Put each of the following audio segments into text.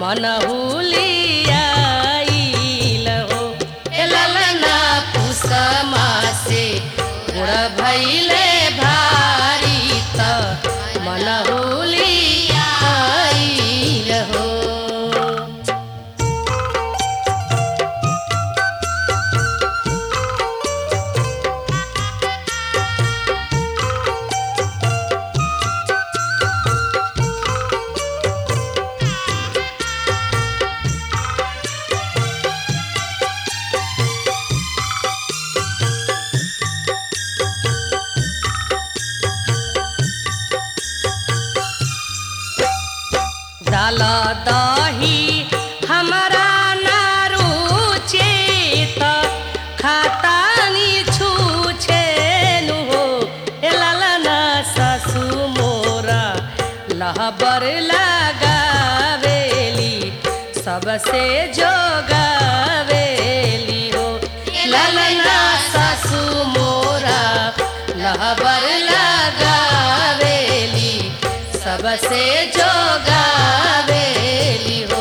मनहुलियाइल हो ए ललना पुसमा से गुड़ भैले भारी त मनहुलियाइल हो दाल दही हमरा ना रुचे त खातानी छुछे नु हो ए ललना सासु मोरा लहबर लगावेली सबसे जोगावेली हो ललना सासु मोरा लहबर लगावेली सबसे जोगावेली हो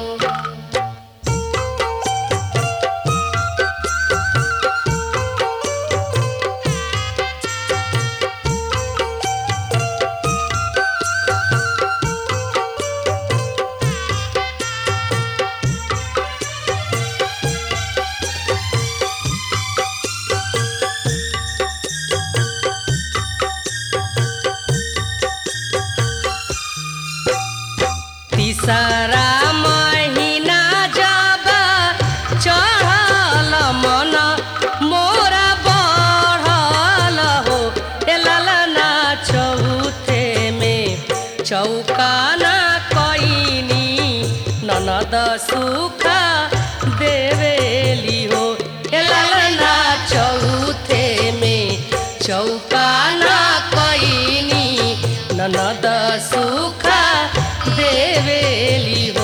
तीसरा महीना जब चढ़ल मन मोरा बढ़ल हो ए ललना चौथे में चौकाना कैनी ननद सुख देवेली हो ए ललना चौथे में चौकाना कैनी ननद सुख देवेली हो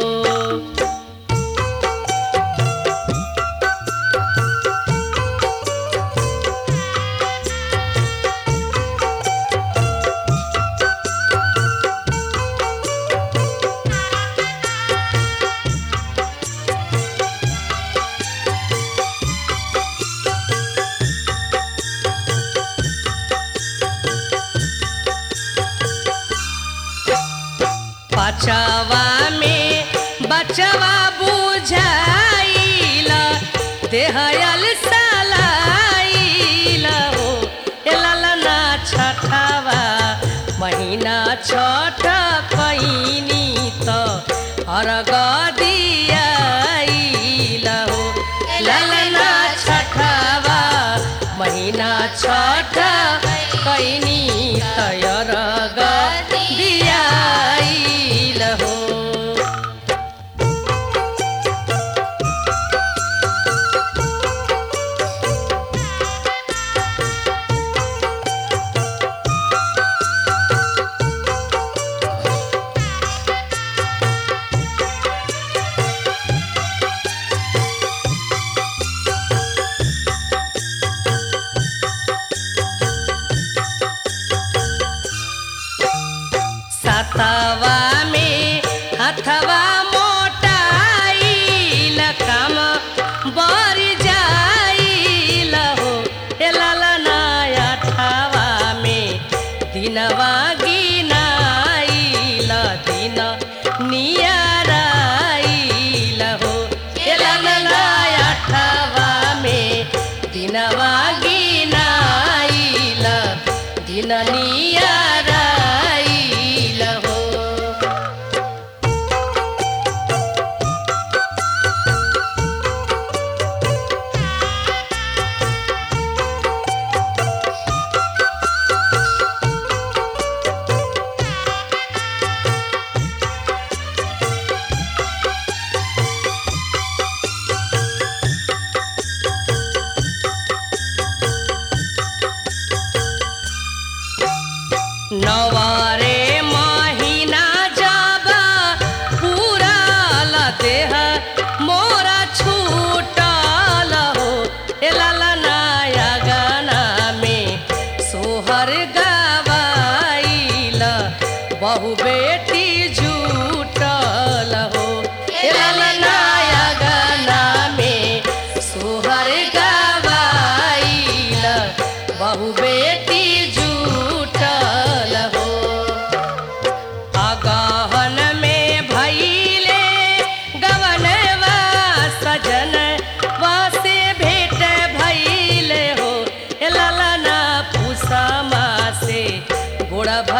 पचवा में बचवा बुझाइल देहयल सलाइल हो ए ललना छठवा महीना छठ कैनी त अर्घ दियाइल हो ललना छठवा महीना छठ कैनी त अर्घ दियाइल हो सतवा में हथवा मोटाइल काम बर जाइल हो ए ललना अठवा में दिनवा गिनाइल दिन नियराइल हो ए ललना अठवा में दिनवा गिनाइल दिन नियराइल हो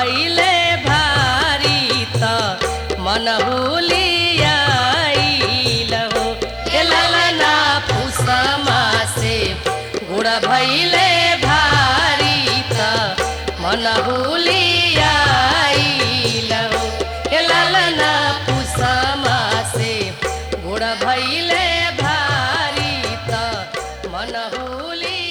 भैले भारी त मन हुलियाइल हो ए ललना पुसमा से गुड़ भैले भारी त मन हुलियाइल हो ए ललना पुसमा से गुड़ भैले भारी त मन हुलिया